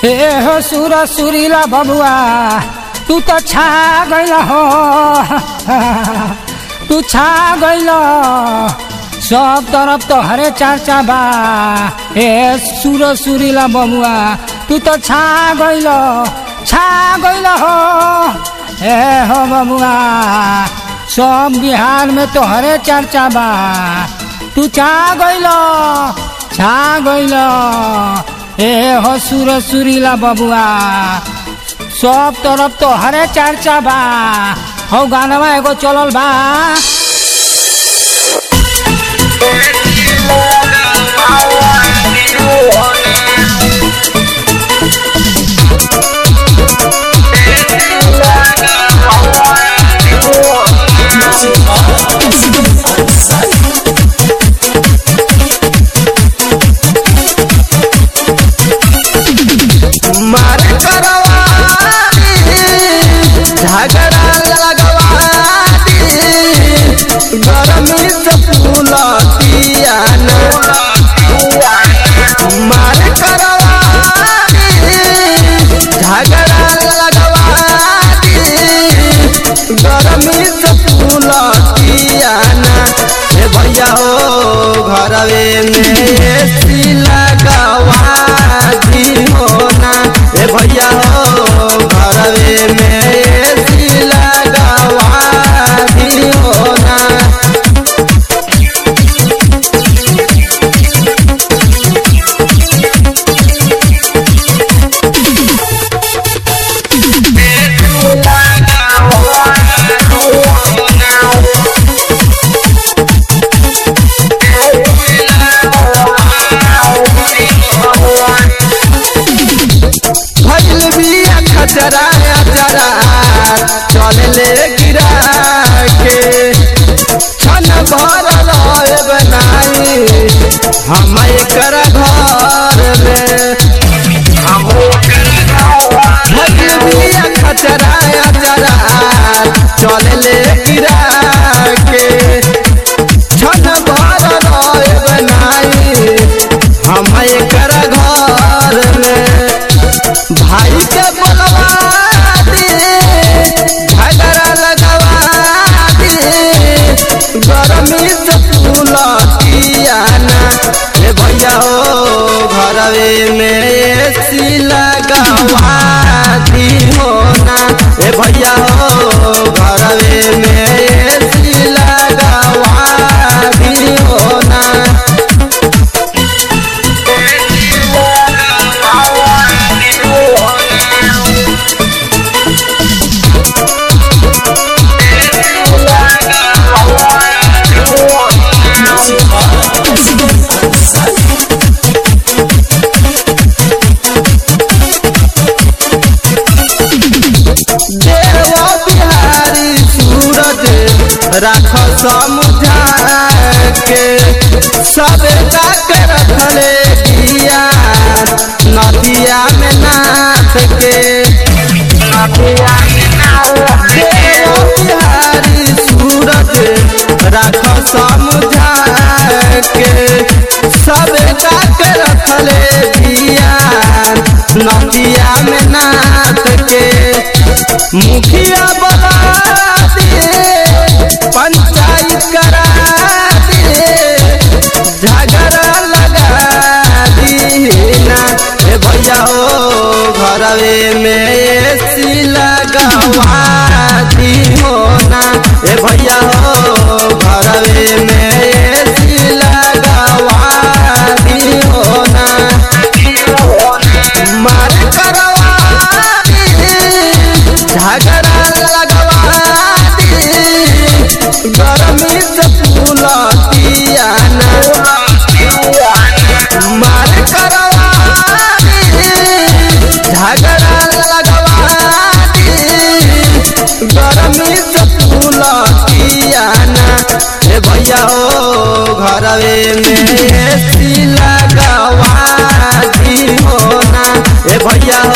हे हो सुर सुरीला बबुआ तू तो छा गइल हो तू छा गइल सब तरफ तो हरे चर्चा बा हे सुर सुरीला बबुआ तू तो छा गइल छा गइल हो हे हो बबुआ सब बिहार में तो हरे चर्चा बा तू छा गइल छा गइल ए हो सुर सुरीला बबुआ सब तरफ तो हरे चर्चा बा हो गानवा एगो चलल बा मार करवानी झगड़ा लगवानी गरमी से फूलतिया मार करवानी झगड़ा लगवानी गरमी से फूलतिया हे भैया हो घरवे में एसी लगवा दी हो ना हे भैया हो घरवे में एसी लगवा दी हो ना भइल बिया खचरा अचरा चल ले गिरा के छन भर रहे बनाई हम एकर घर में भइल बिया खचरा अचरा चल ले गिरा के छन भर रहे बनाई हम एकर घर में भाई के बोलवा दे झगड़ा लगवा दे गरमी से फूलतिया ना हे भैया हो घरवे में एसी लगवा दी हो ना हे भैया हो घरवे में एसी लगवा दी हो ना देवा बिहारी सूरज राख समुझा के सब के रखले दिया नदिया में नाथ के देवा बिहारी सूरज राख समुझा के सब के रखले दिया नदिया में नाथ के मुखिया बना दे पंचायत करा दे झगड़ा लगा दी ना हे भैया हो घरवे में एसी लगवा दी हो ना हे भैया हो घरवे में एसी लगवा दी हो ना मार करवानी झगड़ा लगवानी गरमी से फूलतिया ना मार करवानी झगड़ा लगवानी गरमी से फूलतिया ना हे भैया हो घरवे में एसी लगवा दी हो ना हे भैया